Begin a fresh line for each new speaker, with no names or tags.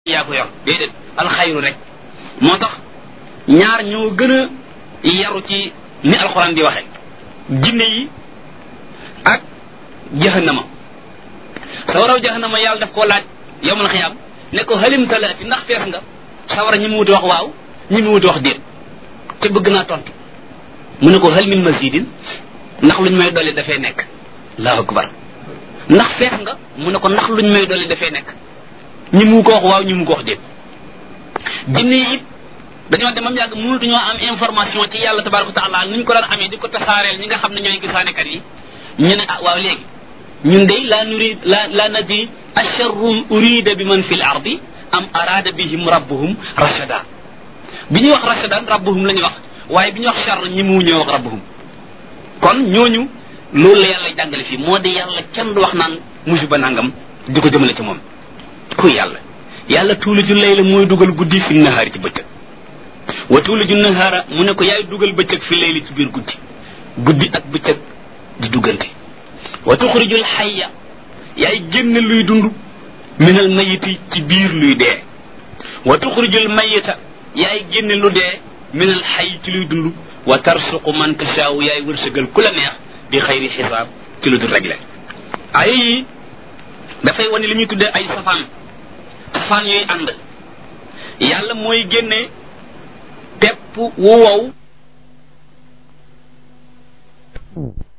yaa ko yor déedéet alxayru rek moo tax ñaar ñoo gën a yaru ci ni alxuraan di waxe jinne yi ak jahannama sawaraw jahannama yàlla daf koo laaj yowmal xiyaam ne ko halim talaati ndax fees nga sawara ñi mu wuti wax waaw ñi mu wuti wax déet te bëgg naa tontu mu ne ko hal min mazidin ndax luñ may dolli dafay nekk allahu akbar ndax fees nga mu ne ko ndax luñ may dolli dafay nekk ñi mu ko wax waaw ñi mu ko wax déet jinne yi it dañoo demam yàgg mënatuñoo am information ci yàlla tabaraka wa taala ni ñu ko daan amee di ko tasaareel ñi nga xam ne ñooy gisaanekat yi ñu ne ah waaw léegi ñun de la nurid la la nadri asharrun urida bi man fi l ardi am arada bihim rabbuhum rashada bi ñuy wax rashadan rabbuhum la ñuy wax waaye bi ñuy wax charr ñi mu ñëw wax rabbuhum kon ñooñu loolu la yàlla jàngale fii moo di yàlla kenn du wax naan musiba nangam di ko jëmale ci moom kuy yàlla yàlla tuuliju layla mooy dugal guddi fi nahaari ci bëccëg wa tuuliju nahaara mu ne ko yaay dugal bëccëg fi layli ci biir guddi guddi ak bëccëg di duggante wa tuxrijul xayya yaay génn luy dund minal mayiti ci biir luy dee wa tuxrijul mayita yaay génn lu dee minal xay ci luy dund wa tarsuqu man tashaaw yaay wërsëgal ku la neex bi xayri xisaab ci lu dul réglé ay yi dafay wane li ñuy tuddee ay safaan safaan yooyu ànd yàlla mooy génne pepp wu wow